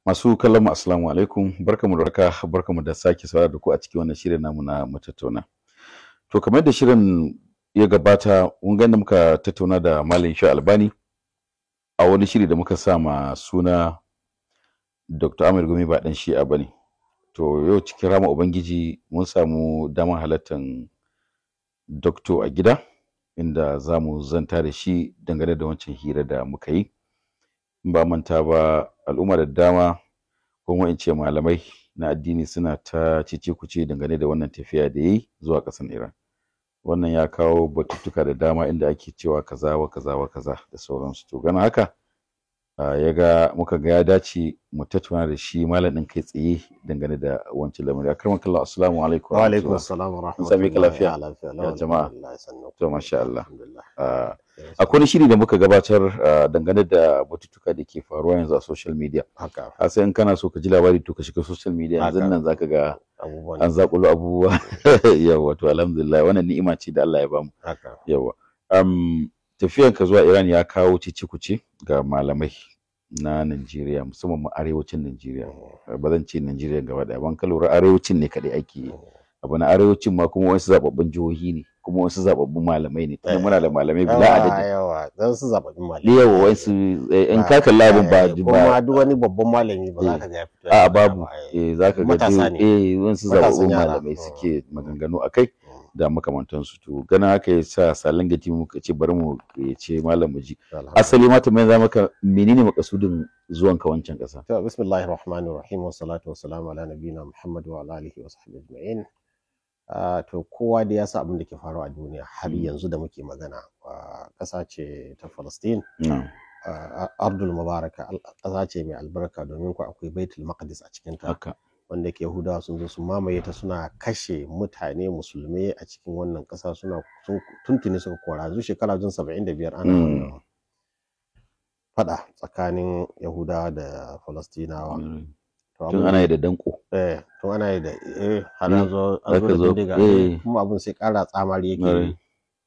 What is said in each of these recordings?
Masu kallon mu assalamu alaikum barkamu da warhaka barkamu da sake saurara da ku a cikin wannan shirin namu na mu tattauna. To kamar yadda shirin ya gabata mun ga muka tattauna da Malam Sha Albani a wani shiri da muka sa ma suna Dr. Ahmed Gumi ba dan shi'a bane. To yau cikin rama Ubangiji mun samu damar halartar Doctor a gida inda za mu zanta da shi dangane da wancan hira da muka yi. In ba manta ba al'umma da dama kuma in ce malamai na addini suna ta cece kuce dangane da wannan tafiya da yi zuwa ƙasar Iran. Wannan ya kawo batutuka da dama inda ake cewa kaza wa kaza wa kaza da sauransu. To gana haka ya ga muka ga ya dace mu tattauna da shi malam ɗin kai tsaye dangane da wancan lamari. Akraman kallah assalamu alaikum. Wa alaikum assalam wa Mun same ka lafiya? rahmatullahi Ya jama'a. alhamdulillah, sannu. To masha Allah. Alhamdulillah. Ah, Akwai wani shiri da muka gabatar ah, dangane da batutuka da ke faruwa yanzu a social media. haka A sai in kana so ka ji labari to ka shiga social media yanzu Haka. nan zaka ga abubuwan an zakulo abubuwa yawa to alhamdulillah wannan ni'ima ce da Allah ya bamu haka yawa um, tafiyan ka zuwa Iran ya kawo cici kuce ga malamai na Najeriya musamman ma arewacin Najeriya ba zan ce Najeriya gaba daya ban ka lura arewacin ne kadai ake yi abu na arewacin ma kuma wasu zababbun jihohi ne kuma wasu zababbun malamai ne tunda muna da malamai bila yawa adadi yawa dan su zaɓaɓɓun malami da yawa wasu eh, in ka kalla abin ba kuma ba duk wani babban malami ba za ka ga ya fito ya a faɗa babu ba, eh. eh zaka ga Matasa duk- ne. eh wasu Matasan zababbun yara. malamai Mm. suke maganganu akai da makamantansu to ganin haka ya sa salon gati muka ce bari mu ce malam mu ji Alhamdulillah. asali ma tambayar za maka menene makasudin zuwan ka wancan kasa To, bismillahir rahmanir rahim wa salatu wa salamu ala nabiyina Muhammad wa ala alihi wa sahbihi ajma'in. Ah, to kowa da ya sa abin da ke faruwa a duniya har Mm. yanzu da muke magana ah, ƙasa ce ta Palestine na'am ah, ardul mubaraka al- ƙasa ce mai albarka domin ku akwai baitul maqdis a cikin ta haka wanda ke Yahudawa sun zo sun mamaye ta suna kashe mutane musulmai a cikin wannan ƙasa suna sun tuntuni suka kora yanzu shekara jin 75 ana Mm. wannan fada tsakanin Yahudawa da Falastinawa To tun abin- ana yi da danko eh tun ana yi da eh har Eh, an zo an zo zaka da zo, bindiga eh. kuma abin sai ƙara tsamari yake Ƙwarai. yi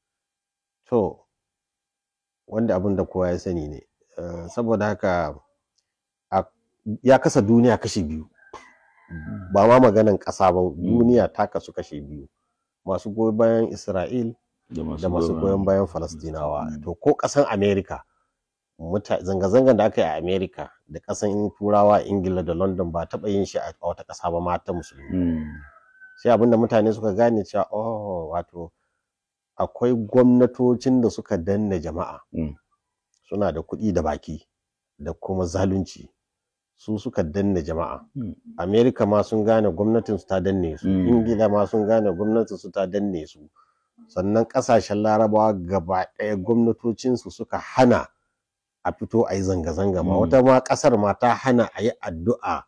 to wanda abin da kowa ya sani ne Eh, saboda haka a- ya kasa duniya kashi biyu ba ma maganan ƙasa ba duniya ta kasu kashi biyu masu goyon bayan Isra'il da da masu goyon bayan Falastinawa Mm. to ko ƙasan Amerika muta- zanga-zangan da aka yi a Amerika da ƙasan Turawa Ingila da London ba taɓa yin shi a a wata ƙasa ba ma ta musulmi Mm. sai abinda mutane suka gane cewa oh wato akwai gwamnatocin da suka danna jama'a Mm. suna da kuɗi da baki da kuma zalunci su suka danna jama'a Mm. amerika ma sun gane gwamnatin su ta danne su Mm. ingila ma sun gane gwamnatin su ta danne su sannan ƙasashen larabawa gaba ɗaya gwamnatocin su suka hana a fito a yi zanga-zanga ma Mm. wata ma ƙasar ma ta hana a yi addu'a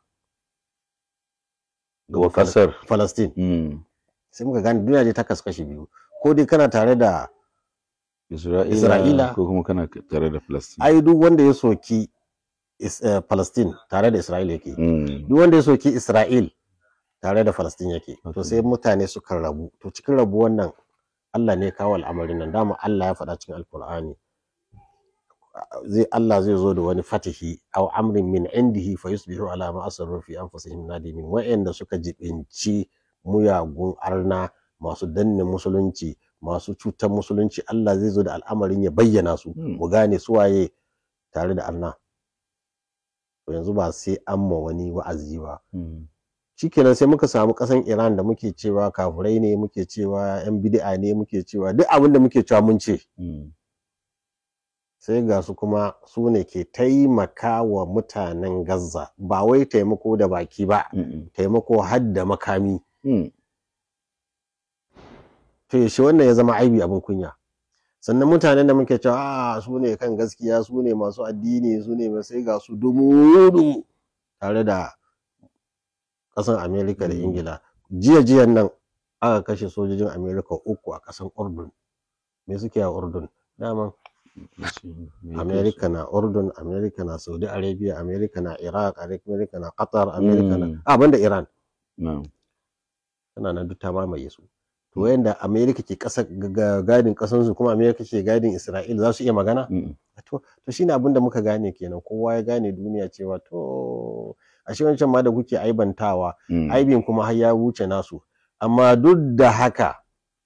ga kasar Palestine Mm. sai muka gane duniya dai ta kasu kashi biyu ko dai kana tare da Isra'ila, Isra'ila. ko kuma kana tare da Palestine ai duk wanda ya soki is, eh, Palestine tare da Isra'il yake Mm. duk wanda ya soki Isra'il tare da Palestine yake to Okay. sai mutane suka rabu to cikin rabu wannan Allah ne ya kawo al'amarin nan dama Allah ya faɗa cikin Alkur'ani zai Allah zai zo da wani fatihi aw amrin min indihi fa yusbihu ala ma asarru fi anfusihim nadimin wa'anda suka jibinci muyagun arna masu danne musulunci masu cutar musulunci Allah zai zo da al'amarin ya bayyana su Hmm. mu gane su waye tare da arna to yanzu ba sai an ma wani wa'azi ba Mm. shikenan sai muka samu kasan Iran da muke cewa kafurai ne muke cewa yan bid'a ne muke cewa duk abin da muke cewa mun ce Mm. sai ga su kuma su ne ke taimaka wa mutanen Gaza ba wai taimako da baki ba Mm. taimako har da makami Mm. to yaushe wannan ya zama aibi abin kunya sannan mutanen da muke cewa a su ne kan gaskiya su ne masu addini su ne sai ga su dumu tare da ƙasan Amerika da Mm. Ingila jiya jiyan nan aka kashe sojojin Amerika uku a ƙasan Urdun me suke a Urdun dama Amerika na Urdun Amerika na Saudi Arabia Amerika na Iraq Amerika na Qatar Amerika na Mm. a banda Iran Na'am. tana nan duk ta mamaye su to wayanda Amerika ke kasa ga- gadin kasan su kuma Amerika ke gadin Isra'il za su iya magana Mm. to to shine abin da muka gane kenan kowa ya gane duniya cewa to ashe wancan ma da kuke aibantawa Mm. aibin kuma har ya wuce nasu amma duk da haka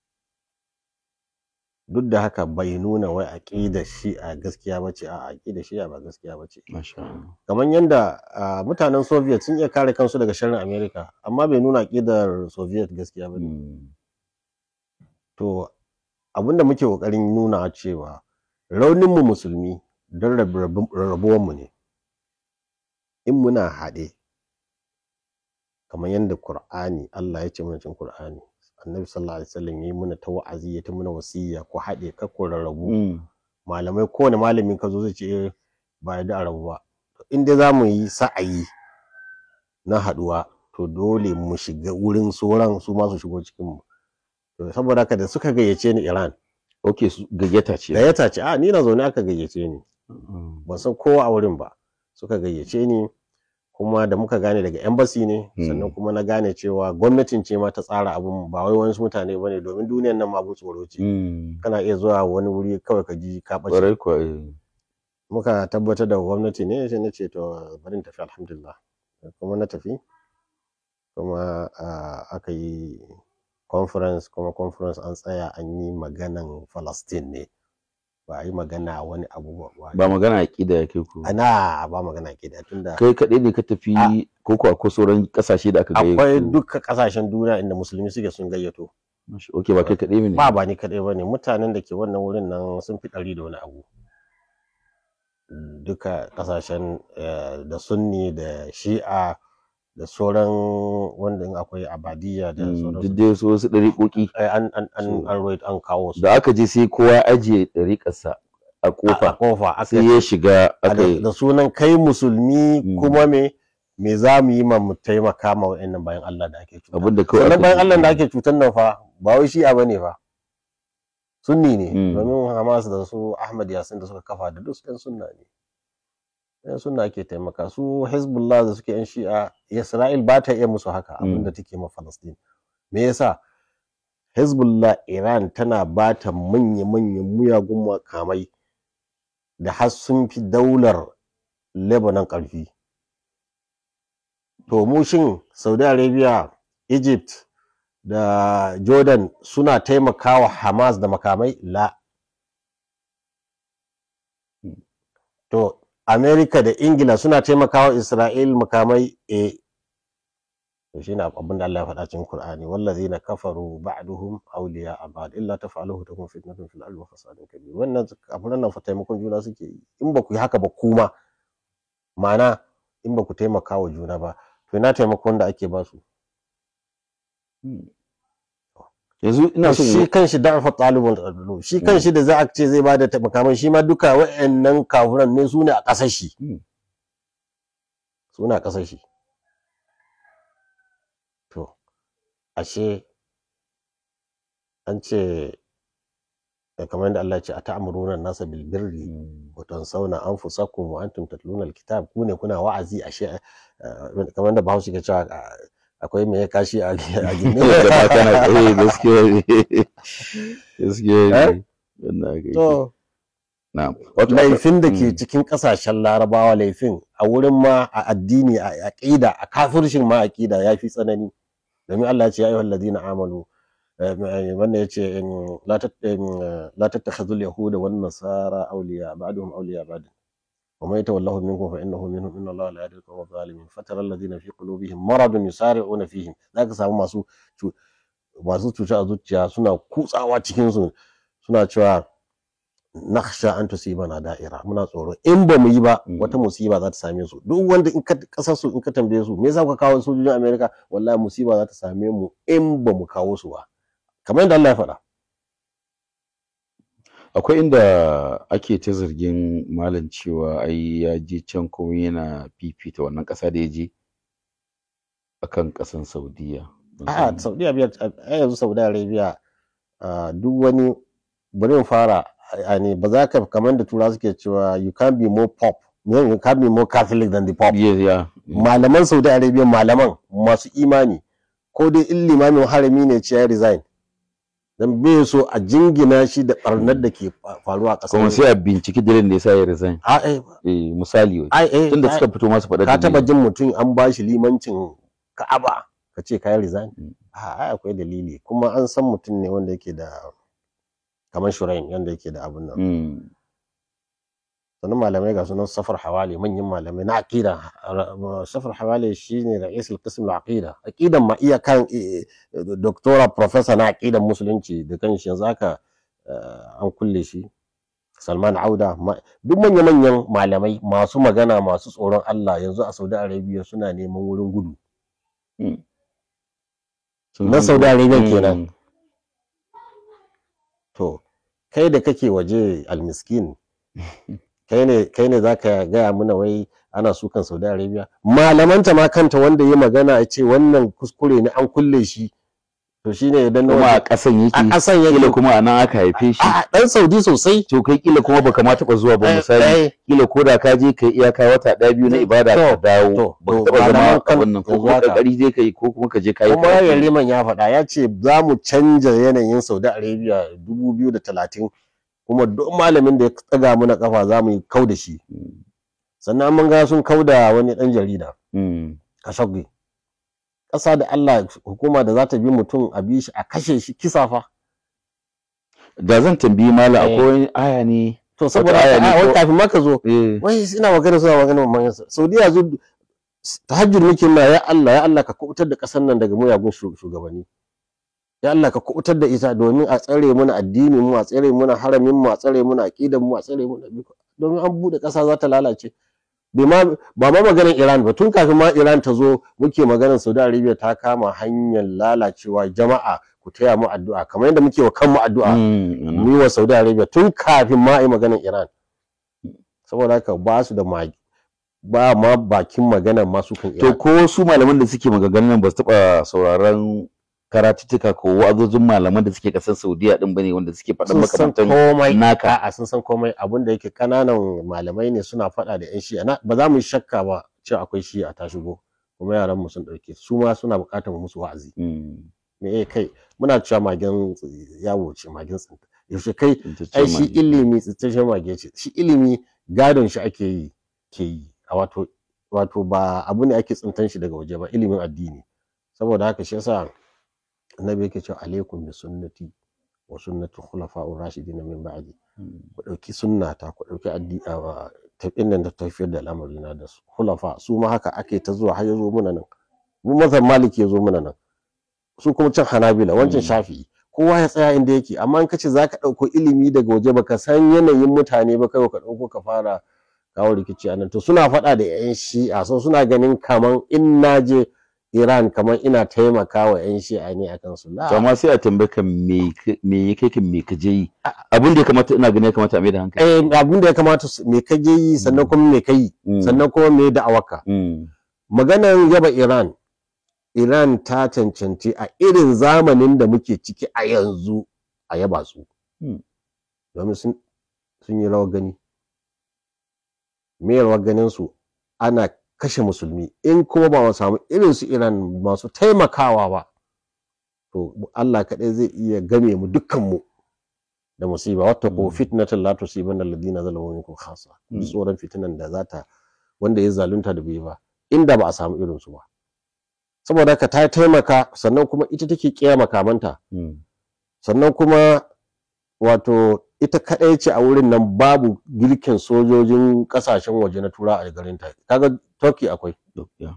duk da haka bai nuna wai aqidar shi'a gaskiya bace a aqidar shi'a ba gaskiya bace Masha Allah. kamar yadda ah, mutanen soviet sun iya kare kansu daga sharrin america amma bai nuna aqidar soviet gaskiya ba Mm. to abinda muke kokarin nuna cewa rauninmu musulmi don rarrabuwanmu ne in muna haɗe kamar yadda Kur'ani Allah ya ce mana cikin Kur'ani annabi sallallahu alaihi wasallam yayi mana ta wa'azi ya ta mana wasiya ku haɗe kar ku rarrabu Mm. malamai kowane malamin ka zo zai ce eh, ba ya da a rabu ba To in dai za mu yi sa'ayi na haɗuwa to dole mu shiga wurin sauran su ma su shigo cikin mu to saboda haka da suka gayyace ni Iran Ok, su- gayyata ce. gayyata ce a ni na zaune aka gayyace ni Mm. ban san kowa a wurin ba suka gayyace ni kuma da muka gane daga embassy ne Hmm. sannan kuma na gane cewa gwamnatin ce ma ta tsara abun ba wai wani mutane bane domin duniyar nan ma abun tsoro ce Mm. kana iya zuwa wani wuri kawai ka ji ka ɓace Ƙwarai kuwa. eh. muka tabbatar da gwamnati ne sai na ce to bari in tafi alhamdulillah kuma na tafi kuma ah, aka yi conference kuma conference an tsaya an yi maganan Palestine ne ba a yi magana wani abu ba Ba magana aƙida ya kai ku. ana ba magana ke da tunda Kai kaɗai ne ka tafi A- ko ko akwai sauran ƙasashe da aka gayyato? akwai duka kasashen duniya inda musulmi suke sun gayyato Masha- Ok, ba kai kaɗai ne. ba ba ni kadai bane mutanen da ke wannan wurin nan sun fi ɗari da wani abu duka kasashen eh, da sunni da shi'a da sauran wanda in akwai abadiyya da Mm, sauransu Duk dai su wasu ɗariƙoƙi. Eh, an an an So- an rawaito- an kawo su Da aka je sai kowa ya ajiye ɗariƙarsa a a a ƙofa. kofa aka Sai ya shiga a aka da yi. da sunan kai musulmi Mm. kuma me me za mu yi ma mu taimaka ma wa'annan bayan Allah da ake cuta Abinda kawai sannan aka bayan ji. Allah da ake cutar nan fa ba wai shi'a bane fa sunni ne Mm. domin Hamas da su Ahmad Yasin da suka kafa da duk ɗan sunna ne ɗan sunna ake taimaka su Hezbollah da suke yan shi'a Isra'il ba ta iya musu haka Mm. abinda take ma Palestine me yasa Hezbollah Iran tana ba ta manya-manyan muyagun makamai da har sun fi daular Lebanon ƙarfi to mu shin Saudi Arabia Egypt da Jordan suna taimakawa Hamas da makamai la to America da Ingila suna taimakawa Isra'il makamai e to shine abin da Allah ya faɗa cikin Qur'ani wallazina kafaru ba'duhum awliya ba'd illa taf'aluhu takun fitnatun fil ardi wa fasadun kabir wannan kafiran nan fa taimakon juna suke yi in ba ku yi haka ba kuma ma'ana in ba ku taimaka wa juna ba to ina taimakon da ake ba su Yanzu ina son shi kan shi da'afa talibul adlu shi kan shi da za a ce zai bada makaman shi ma duka wa'annan kafuran ne su ne a ƙasar shi Mm. su ne a ƙasar shi to ashe an ce eh, kamar yadda Allah ya ce a ta'amuruna nasa bil birri Mm. wa tansawna anfusakum wa antum tatluna alkitab ku ne kuna wa'azi ashe eh, kamar yadda Bahaushe ke cewa ah, akwai me ya kashi a a gine da ba kana eh gaskiya ne gaskiya ne wannan aka yi to na'am wato laifin da ke Mm. cikin kasashen larabawa laifin a wurin ma a addini a aqida a kafirshin ma aqida ya fi tsanani domin Allah ya ce ya ayyuhal ladina amanu eh, wannan ya ce in, la tat in, eh, la tattakhidhul yahuda wan nasara awliya ba'duhum awliya ba'd ومن يتولهم منكم فانه منهم ان الله لا يهدي القوم الظالمين فترى الذين في قلوبهم مرض يسارعون فيهم zaka samu masu cu- masu cuta a zuciya suna kutsawa cikin su suna cewa nakhsha an tusibana da'ira muna tsoro in ba mu yi ba Mm. wata musiba za ta same su duk wanda in ka kasar su in ka tambaye su me yasa kuka kawo sojojin America wallahi musiba za ta same mu in ba mu kawo su ba kamar yadda Allah ya faɗa akwai inda ake ta zargin malam cewa ai ya je can kuma yana fifita wannan ƙasa da ya je akan ƙasan Saudiya Ban a'a san- Saudi Arabia a yanzu Saudi Arabia ah, duk wani bari mu fara yani ba za ka kamar da tura suke cewa you can't be more pop you can't be more Catholic than the pop Yes, yeah. malaman Saudi Arabia malaman masu imani ko dai in limamin harami ne ce ya resign dan bai so a jingina shi da barnar da ke fa- faruwa a ƙasar kuma sai a binciki dalilin da yasa ya resign a eh eh misali wai ai eh tunda ai, suka fito masu faɗa ka taba dalili. jin mutum an ba shi limancin Ka'aba ka ce kai resign Mm. a ai akwai dalili kuma an san mutum ne wanda yake da kamar shurain yanda yake da abun nan Mm. sannan malamai ga sunan safar hawali manyan malamai na aqida safar hawali shine ra'isul qism al-aqida aqidan ma iya kan eh, eh, doctora professor na aqidan musulunci da kanshi yanzu haka eh, an kulle shi Salman Auda ma- duk manya-manyan malamai masu magana masu tsoron Allah yanzu a Saudi Arabia suna neman wurin gudu Sun na san- Saudi Arabia Mm. kenan to kai da kake waje almiskin kai ne kai ne zaka gaya mana wai ana sukan Saudi Arabia malamanta ma kanta wanda ya magana ya ce wannan kuskure ne an kulle shi to shine idan na kuma a waje ƙasan a yake ƙasan kila yake kuma a nan aka haife shi a dan Saudi sosai to kai kila kuma baka ma taɓa zuwa ba Eh, misali eh, kila ko da ka je kai iyaka wata ɗaya biyu na To, ibada ka to, dawo to, baka to, taɓa zama malaman kan- a wannan ko yanzu kuma haka. kokari je kai ko kuma ka je kai kuma Yariman ya faɗa ya ce za mu canja yanayin Saudi Arabia 2030 kuma duk malamin da ya tsaga mana kafa za mu yi kau da shi sannan mun ga sun kau da wani ɗan jarida Khashoggi ƙasa da Allah hukuma da za ta bi mutum a bi shi a kashe shi kisa fa da zan tambayi mala Eh. akwai wani aya ne to saboda aya ne haka, a, wai ko- kafin ma ka zo eh wai ina magana suna magana manyan sa Saudiya zu tahajjud muke na ya Allah ya Allah ka kubutar da ƙasar nan daga muyagun shu- shugabanni ya Allah ka kubutar da ita domin a tsare muna addinin mu a tsare muna haramin mu a tsare muna aqidan mu a tsare muna domin an bude ƙasa za ta lalace bai ma ba ma maganar Iran ba tun kafin ma Iran ta zo muke maganar Saudi Arabia ta kama hanyar lalacewa jama'a ku taya mu addu'a kamar yadda muke wa kanmu addu'a Mm, mu yi wa Saudi Arabia tun kafin ma a yi maganar Iran saboda haka ba su da magi ba ma bakin maganar masu kan to Iran ko su malaman da suke maganganun nan ba su taɓa sauraron karatuttuka ko wa'azozin malaman da suke ƙasar Saudiya din bane wanda suke faɗan sun san makamantan komai naka. a'a sun san komai abin da yake kananan malamai ne suna faɗa da yan shi'a Na- ba za mu yi shakka ba cewa akwai shi'a ta shigo kuma yaran mu sun ɗauke su ma suna buƙatar musu wa'azi Mm, me eh kai muna cewa magen yawo ce magen tsinta yaushe kai ita ce ai shi mage. ilimi tsintashen mage ce shi ilimi gadon shi ake yi ke yi a wato wato ba abu ne ake tsintan shi daga waje ba ilimin addini saboda haka shi yasa annabi yake cewa alaikum bi sunnati wa sunnati khulafa'ur rashidin min ba'di Mm, ku dauki sunnata ku dauki addini tafiyar nan da tafiyar da al'amari na da su khulafa su ma haka ake ta zuwa har ya zo muna nan mu mazan maliki ya zo muna nan su kuma can hanabila wancan Mm. shafi'i kowa ya tsaya inda yake amma in kace zaka dauko ilimi daga waje baka san yanayin mutane ba kai ka dauko ka fara kawo rikici anan to suna faɗa da yan shi'a so suna ganin kaman in naje Iran kaman ina taimaka wa yan shi'a ne akan su la to amma sai a tambaye ka me ka- me ya kai ka me ka je yi abin da ya kamata ina ganin ya kamata a mai da hankali eh abin da ya kamata su- me ka je yi sannan kuma me ka yi Mm, sannan kuma me da'awarka mm, maganar yaba Iran Iran ta cancanci a irin zamanin da muke ciki a yanzu a yaba su Hmm. domin sun sun yi rawar gani me rawar ganin su ana kashe musulmi in kuma ba mu samu irin su Iran masu taimakawa ba to Allah kaɗai zai iya game mu dukkan mu da musiba wata ko Hmm. fitnatan la tusibanna alladhina zalamu minkum khassa Hmm. ji tsoron fitinan da za ta wanda ya zalunta da bai ba inda ba a samu irin su ba saboda haka ta taimaka sannan kuma ita take kiya makamanta mm. sannan kuma wato ita kaɗai ce a wurin nan babu girkin sojojin ƙasashen waje na tura a garin ta kaga turkey akwai Duk, ya.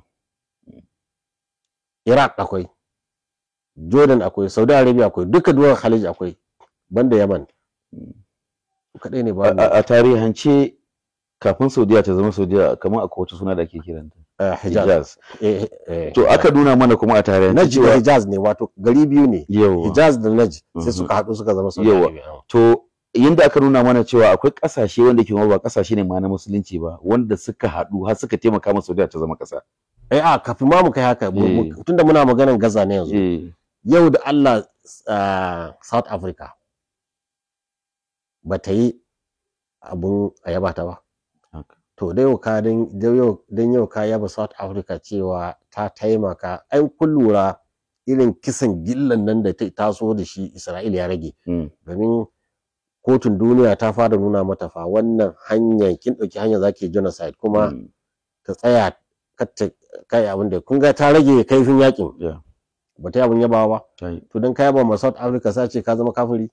iraq akwai jordan akwai saudi arabia akwai duka duwan khalij akwai banda yaman Mm. su kaɗai ne A- babu a a tarihance kafin Saudiya ta zama Saudiya kamar akwai wata suna da ake kiranta eh, hijaz Hijaz Eh, eh, to aka nuna mana kuma a tarihance najd da cewa hijaz ne wato gari biyu ne yawa hijaz da najd Mhm. sai suka haɗu suka zama saudi Yawa. arabia to yanda aka nuna mana cewa akwai kasashe wanda ke ma ba kasashe ne ma na musulunci ba wanda suka haɗu har suka taimaka ma Saudiya ta zama ƙasa eh a kafin ma mu kai haka mu- mu- Eh. tunda muna maganan gaza ne yanzu eh yau da Allah ah, South Africa ba ta yi abun a yaba ta ba haka. to da yau ka dan da yau dan yau ka yaba South Africa cewa ta taimaka ai kun lura irin kisan gillan nan da ta taso da shi Isra'ila ya rage Mm. domin kotun duniya ta fara nuna mata fa wannan hanyar kin ɗauki hanyar zaki genocide kuma Mm. ta tsaya kar ta kai abin da kun ga ta rage kaifin yakin Yeah. ba ta yi abin yabawa ba Ta yi. to don ka yaba ma South Africa sai ce ka zama kafiri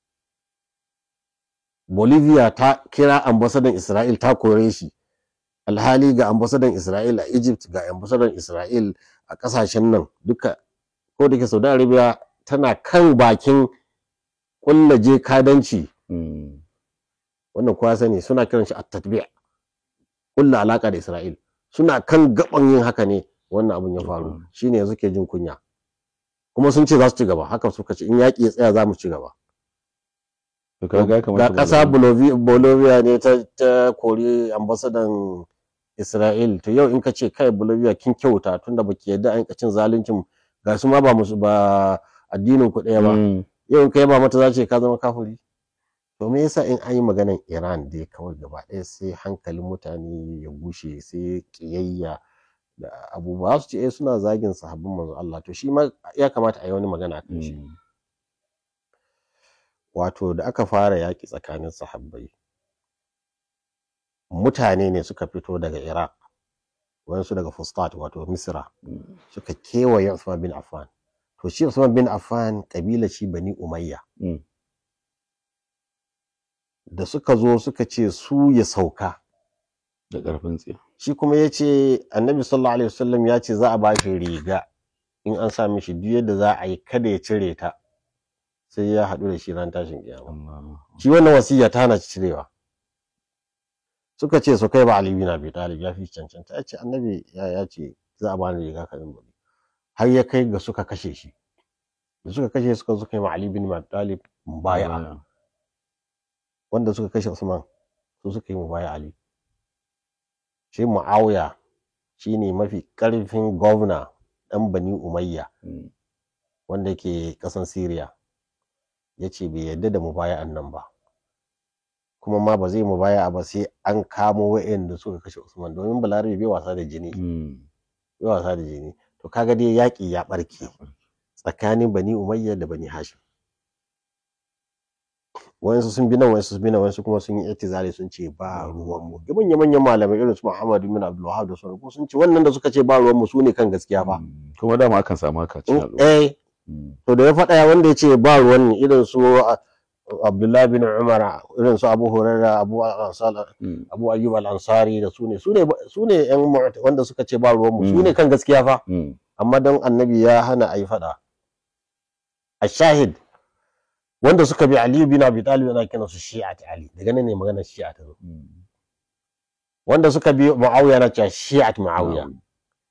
Bolivia ta kira ambasadan Isra'il ta kore shi alhali ga ambasadan Isra'il a Egypt ga ambasadan Isra'il a kasashen nan duka ko da ke Saudi Arabia tana kan bakin kullaje kadanci Mm. wannan kowa sani suna kiran shi at-tatbi' kulla alaka da Isra'il suna kan gaban yin haka ne wannan abun ya faru Mhm. shine yanzu ke jin kunya kuma sun ce za su ci gaba haka suka ce in yaƙi ya tsaya za mu ci gaba To kaga ya kamata ga mu ƙasa zama- Bolivia, Bolivia ne ta, ta kori ambasadan Isra'il to yau in ka ce kai Bolivia kin kyauta tunda baki yadda an cin zaluncin ga su ma ba musu ba addinin ku ɗaya ba Mm. yau in kai ba mata za ce ka zama kafiri to me yasa in an yi maganan Iran dai kawai gaba ɗaya sai hankalin mutane ya gushe sai kiyayya da abubuwa su ce eh suna zagin sahabbin manzo Allah to shi ma ya kamata a yi wani magana akan shi Mm. wato da aka fara yaƙi tsakanin sahabbai mutane ne suka fito daga Iraq wayansu daga Fustat wato Misra Mm. suka kewaye Usman bin Affan to shi Usman bin Affan kabila shi Bani Umayya Mm. da suka zo suka ce su ya sauka Da ƙarfin tsiya. shi kuma ya ce annabi sallallahu alaihi wasallam ya ce za a ba shi riga in an sa mishi duk yadda za a yi kada ya cire ta sai ya haɗu da shi ran tashin kiyama Allah. shi wannan wasiya ta hana shi cirewa suka ce su kai ba Ali bin Abi Talib ya fi cancanta ya ce annabi ya ya ce za a bani riga kamin bari har ya kai ga suka kashe shi da suka kashe suka suka yi ma Ali bin Abi Talib mubaya'a wanda suka kashe Usman su suka yi mubaya Ali shi Muawiya shine mafi karfin gwamna dan Bani Umayya Mm. wanda ke kasan Syria yace bai yarda da mubaya'an nan ba kuma ma ba zai mubaya'a ba sai an kamo wa'anda suka kashe Usman domin Balarabe bai wasa da jini Mm. bai wasa da jini to kaga dai yaki ya barke tsakanin Bani Umayya da Bani Hashim wayansu sun bi nan wayansu sun bi nan wayansu kuma sun yi itizali sun ce ba ruwan mu manyan manyan malamai irin su Muhammad bin Abdul Wahhab da sauran ko sun ce wannan da suka ce ba ruwan mu su ne kan gaskiya fa Mm. Kuma dama akan samu haka cikin al'umma. eh Mm. to da ya faɗa wanda ya ce ba ruwan irin su uh, Abdullahi bin Umar irin su Abu Hurairah Abu Ansar Mm. Abu Ayyub al-Ansari da su ne su ne su ne yan mu'ta- wanda suka ce ba ruwan mu su ne kan gaskiya fa Mm. amma don annabi ya hana a yi faɗa a shahid wanda suka bi aliyu bin abi talib ana kiran su shi'at ali daga nan ne maganar shi'a ta zo Mm. wanda suka bi muawiya na cewa shi'at muawiya Na'am.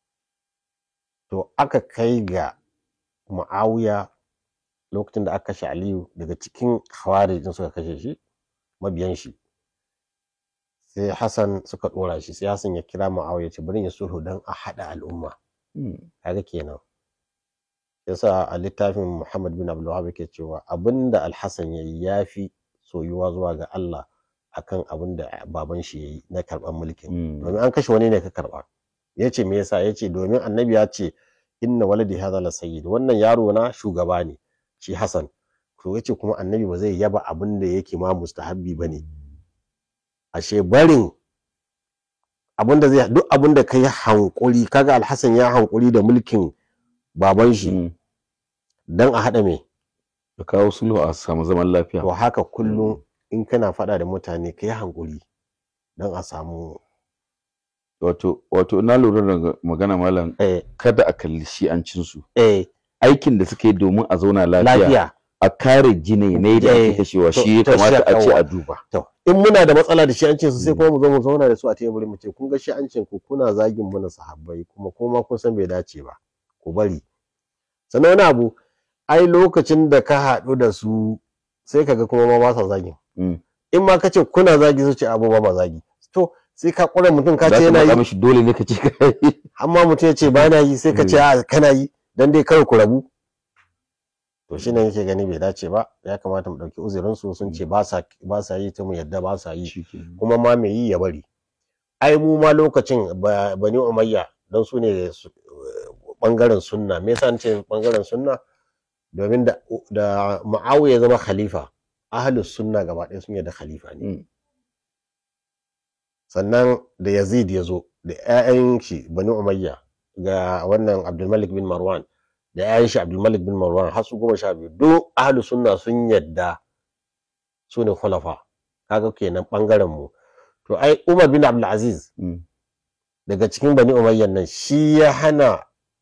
to aka kai ga muawiya lokacin da aka kashe aliyu daga cikin hawarijin suka kashe shi mabiyan shi sai hassan suka dora shi sai hassan ya kira muawiya ce bari ya sulhu don a haɗa al'umma Mm. kaga kenan yasa a littafin Muhammad bin Abdul Wahhab yake cewa abinda Al-Hasan yayi yafi soyuwa zuwa ga Allah akan abinda baban shi yayi na karban mulkin Mm. domin an kashe wani ne ka karba yace me yasa yace domin annabi ya ce inna waladi hadha la sayyid wannan yaro na shugaba ne shi Hassan to yace kuma annabi ba zai yaba abinda yake ma mustahabbi bane ashe barin abinda zai duk abinda kai hankuri kaga Al-Hasan ya hankuri da mulkin baban shi Mm. dan a haɗa me Da kawo sulhu a samu zaman lafiya. to haka kullum in kana faɗa da mutane ka yi hankuri don a samu Wato wato na lura da magana malam eh, kada a kalli shi'ancin su. eh, Aikin da suke domin a zauna lafiya. lafiya A kare jinai ne da ake Eh, kashewa to- shi ya to shi kamata a ce yawa. a duba. to in muna da matsala da shi'ancin su sai Mm. kuma mu zo mu zauna da su a teburi mu ce kun ga shi'ancin ku kuna zagin mana sahabbai kuma kuma kun san bai dace ba ku bari sannan wani abu ai lokacin da ka haɗu da su sai kaga kuma ma ba sa zagin Mm. in ma ka ce kuna zagi su ce abu ba ma zagi to sai ka ƙure mutum ka Za ce ka yana matsa yi mishi dole ne ka ce ka yi. amma mutum ya ce ba na yi sai ka ce a kana yi dan dai kawai ku rabu to shi ne yake gani bai dace ba ya kamata mu ɗauki uzurin su sun ce ba sa ba sa yi ta mu yadda ba sa yi Shikenan. kuma ma mai yi ya bari ai mu ma lokacin ba- bani umayya dan su ne su- bangaren sunna me yasa nace bangaren sunna domin da da Muawiya ya zama khalifa ahlus sunna gaba ɗaya sun yarda khalifa ne Mm. sannan da Yazid ya zo da ƴaƴan shi Bani Umayya ga wannan Abdulmalik bin Marwan da ƴaƴan shi Abdulmalik bin Marwan har su goma sha biyu duk ahlus sunna sun yadda su ne khulafa kaga kenan bangaren mu to ai Umar bin Abdul Aziz Mm. daga cikin Bani Umayya nan shi ya hana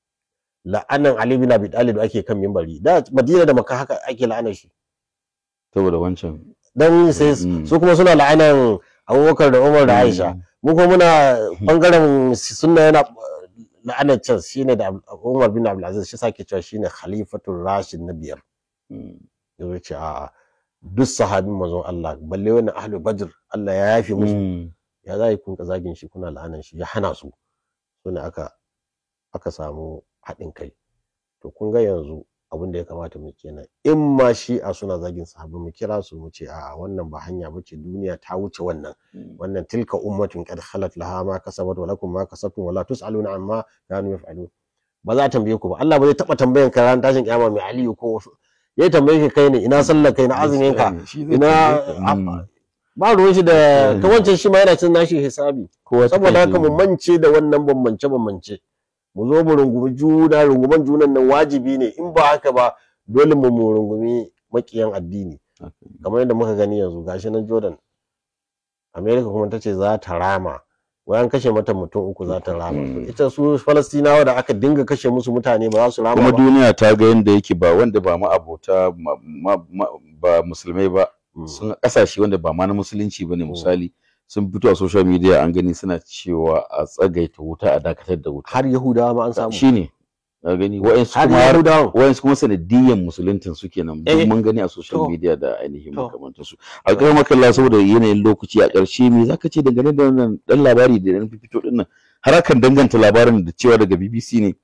la'anan Ali bin Abi Talib da ake kan mimbari da Madina da Makka haka ake la'anar shi saboda wancan dan sai Mm. su kuma suna la'anan Abubakar da Umar da Aisha Mm. mu kuma muna bangaren sunna yana la'anar can shine da Ab- Umar bin Abdul Aziz shi sake cewa shine khalifatul rashid na biyar Mm. yazo ce a duk sahabin manzon Allah balle wannan ahlul badr Allah ya yafe musu Mm. ya za kun ka zagin shi kuna la'anan shi ya hana su sune aka aka samu haɗin kai to kun ga yanzu abin da ya kamata mu kenan in ma shi a suna zagin sahabbai mu kira su mu ce a wannan ba hanya bace duniya ta wuce wannan Mm. wannan tilka ummatun qad khalat laha ma kasabat wa lakum ma kasabtum wa la tusaluna amma kanu yaf'alun ba za a tambaye ku ba Allah ba zai taba tambayan ka ran tashin kiyama mai aliyu ko wasu yayi tambaye ka kai ne ina sallar kai na azumin ka Shi zai ina tambaye ka. Mm. ba ruwan shi da Mm. ka wancan shi ma yana cin nashi hisabi Kowa ta saboda kai haka mu shi. mance da wannan bambance bambance mu zo mu rungumi juna runguman junan nan wajibi ne in ba haka ba dole mu mu rungumi makiyan addini Haka. kamar yadda muka gani yanzu gashi nan Jordan America kuma ta ce za ta rama wai an kashe mata mutum uku za ta rama Mm. ita su Falastinawa da aka dinga kashe musu mutane ba za su rama kuma ba duniya ta ga yadda yake ba wanda ba ma abota ma- ma- ma- ba musulmai ba Mm. sun kasashe wanda ba ma na musulunci bane misali sun fito a social media an gani suna cewa a tsagaita wuta a dakatar da wuta har Yahudawa ma an samu shine na gani wa'ansu har kuma har Yahudawa wa'ansu kuma sanadiyyan musuluntin su kenan duk Eh, mun gani a social to, media da ainihin to. makamantar su a ƙarar makalla saboda yanayin lokaci a ƙarshe me zaka ce dangane da wannan dan labari da dan fito din nan har akan danganta labarin da cewa daga BBC ne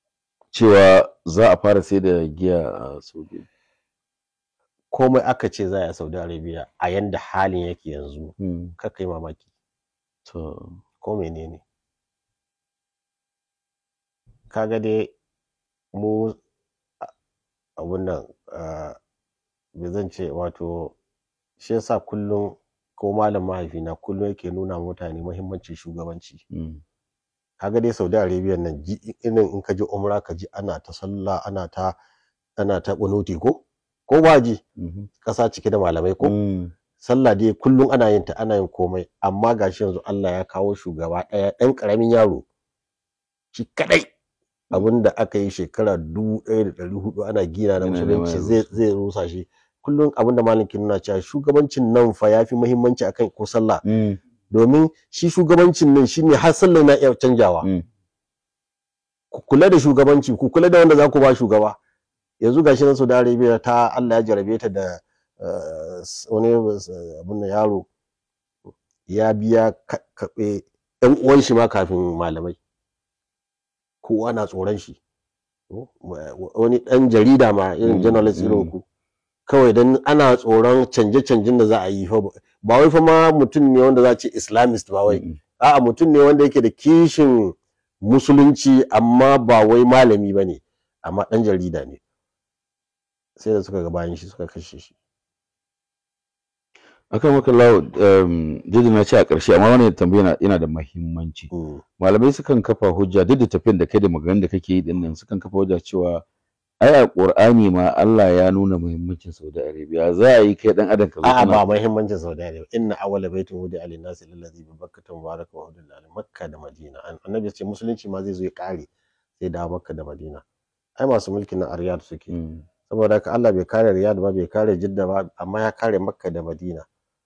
cewa za a fara sai da giya a Saudi komai aka ce za a yi a Saudi Arabia a yanda halin yake yanzu Hmm, kar kai mamaki to ko menene kaga dai mu a- abun nan ah, me zan ce wato shi yasa kullum ko malam mahaifina kullum yake nuna mutane muhimmancin shugabanci hmm, kaga dai Saudi Arabia nan ji irin in ka je umra ka ji ana ta sallah ana ta ana ta kunuti ko ko ba ji mhm, ƙasa cike da malamai ko hmm, sallah dai kullum ana yin ta ana yin komai amma gashi yanzu Allah ya kawo shugaba ɗaya ɗan ƙaramin yaro shi kadai abinda aka yi shekara dubu ɗaya da ɗari hudu ana gina na Yana neman musulunci ya zai rusa. zai rusa shi kullum abinda malam ke nuna cewa shugabancin nan fa yafi muhimmanci akan ko sallah hmm, domin shi shugabancin nan shine har sallah na iya canjawa hmm. ku kula da shugabanci ku kula da wanda za ku ba shugaba yanzu gashi nan Saudi Arabia ta Allah ya jarabe ta da eh, s- wani eh, abin da yaro ya biya ka- kaɓe ɗan uwan shi ma kafin malamai kowa na tsoron shi Oh, wa- wa- wani ɗan jarida ma irin Mm, journalist irin mm. ku kawai dan ana tsoron canje-canjen da za a yi fa ba ba wai fa ma mutum ne wanda za a ce islamist ba wai Mm, a'a mutum ne wanda yake da kishin musulunci amma ba wai malami ba ne amma ɗan jarida ne sai da suka ga bayan shi suka kashe shi akan maka lawo um, duk da na ce a ƙarshe amma wannan tambaya yana- yana da muhimmanci Mm. malamai sukan kafa hujja duk da tafiyan da kai da maganganun da kake yi din nan sukan kafa hujja cewa ai a Qur'ani ma Allah ya nuna muhimmancin Saudi Arabia za a yi kai dan adam ka zo a'a kana- ba muhimmancin Saudi Arabia inna awwala baitin wudi alin nasi lillazi bi bakkata mubaraka wa hudul lil makka da madina An- annabi ya ce musulunci ma zai zo ya kare sai da makka da madina ai masu mulkin nan a riyad suke Mm, saboda haka Allah bai kare riyad ba bai kare jidda ba amma ya kare makka da madina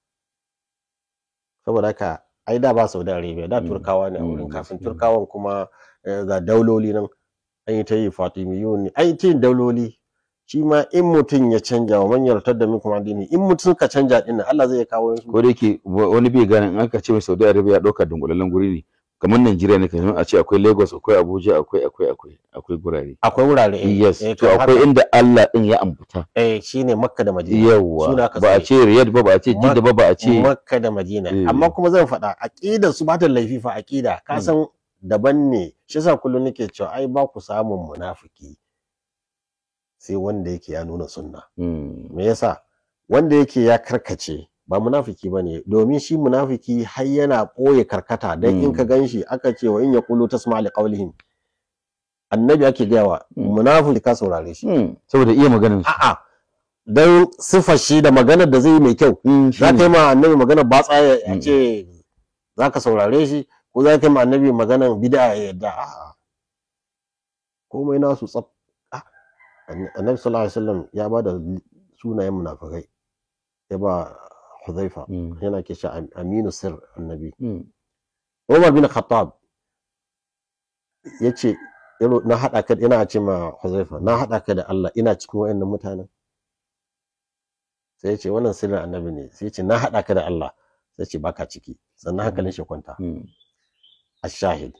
saboda haka ai da ba Saudi Arabia da Mm, turkawa ne a mm, wurin kafin gaskiya. turkawan kuma eh, ga dauloli nan an yi ta yi fatimiyun ne an yi ta yin dauloli shi ma in mutum ya canja wa man yartar da minkum addini in mutum ka canja din nan Allah zai kawo su ko da yake wa- wani bai gane in aka ce mai Saudi Arabia ya dauka dunkulallen guri ne kamar Najeriya ne kamar a ce akwai Lagos akwai Abuja akwai akwai akwai akwai gurare akwai wurare eh, yes eh, to kamar akwai haka. inda Allah din ya ambata eh shine Makka da Madina yawa Suna ka ba a tsaye. ce Riyadh ba ba a ce Jidda ba ba a ce Makka da Madina Eh. amma kuma zan faɗa aqidar su ba ta laifi fa aqida ka Mm. san daban ne shi yasa kullum nake cewa ai ba ku samun munafiki sai wanda yake ya nuna sunna Mm. me yasa wanda yake ya karkace ba munafiki ba ne domin shi munafiki har yana ɓoye karkata don in Mm. ka gan shi aka ce wa in ya kulu ta li qawlihim annabi ake gaya wa Mm. munafiki ka saurare shi Mm. saboda iya maganin su a'a don siffar shi da maganar da zai yi mai kyau Mm, za ka yi shine. ma annabi maganar ba tsaya ya Mm. ce za ka saurare shi ko za ka yi ma annabi maganar bid'a ya yadda a'a komai nasu tsaf Ah, annabi sallallahu alaihi wasallam ya ba da sunayen munafikai ya ba Huzaifa Mm. yana ke shi aminu sir annabi Mm. Umar bin Khattab ya ce na haɗa ka ina ce ma Huzaifa na haɗa ka da Allah ina cikin wayannan mutanen sai ya ce wannan sirrin annabi ne sai ya ce na haɗa ka da Allah sai ya ce baka ciki sannan hankalin shi kwanta Mm. ashahid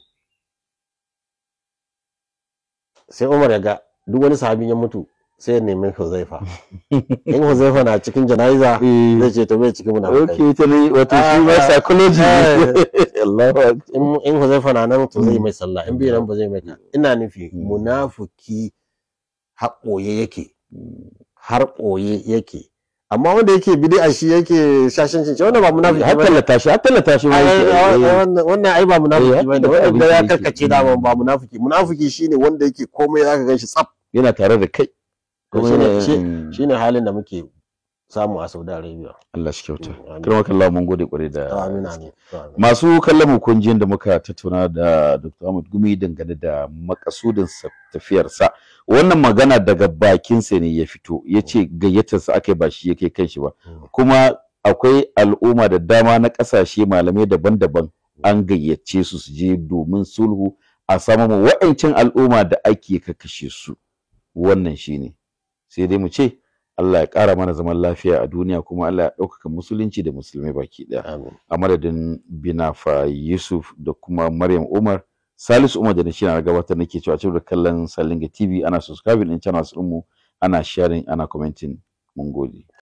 sai Umar ya ga duk wani sahabin ya mutu sai ya nemi Huzaifa in Huzaifa na cikin jana'iza Eh. zai ce to bai cikin munafikai Okay, ta ne wato shi ma Ah, psychology ne. Allahu akbar. in in Huzaifa na nan to zai Mm. mai sallah in bai nan ba zai mai ta ina nufi Mm. munafiki haƙoye yake Mm. har ɓoye yake amma wanda yake bid'a shi yake shashancin shi wannan ba munafiki har ba tallata shi har tallata shi ma yake. Eh. wannan ai ba Eh, munafiki ba da ne abin wanda da ya yake. karkace da ba munafiki munafiki shine wanda yake komai zaka ganshi tsaf yana tare da kai kuma shine yana- shi- Mm. shine halin da muke samu a Saudi Arabia Allah shi kyauta Mm, amin. kirma kallah mun gode kwarai da amin amin amin. masu kallon mu kun jin da muka tattauna da Dr. Ahmad Gumi dangane da makasudin sa tafiyarsa wannan magana daga bakinsa ne ya fito ya ce gayyatarsa aka yi ba shi yake kan shi ba Mm. kuma akwai al'umma da dama na ƙasashe malamai daban-daban an gayyace su su je domin sulhu a samu mu wa'ancin al'umma da ake kakashe su wannan shine sai dai mu ce Allah ya ƙara mana zaman lafiya a duniya kuma Allah ya ɗaukaka musulunci da musulmai baki ɗaya amin a madadin binafa yusuf da kuma maryam umar salisu umar da shi na gabatar nake cewa cikin da kallon salinga tv ana subscribing din channels mu ana sharing ana commenting mun gode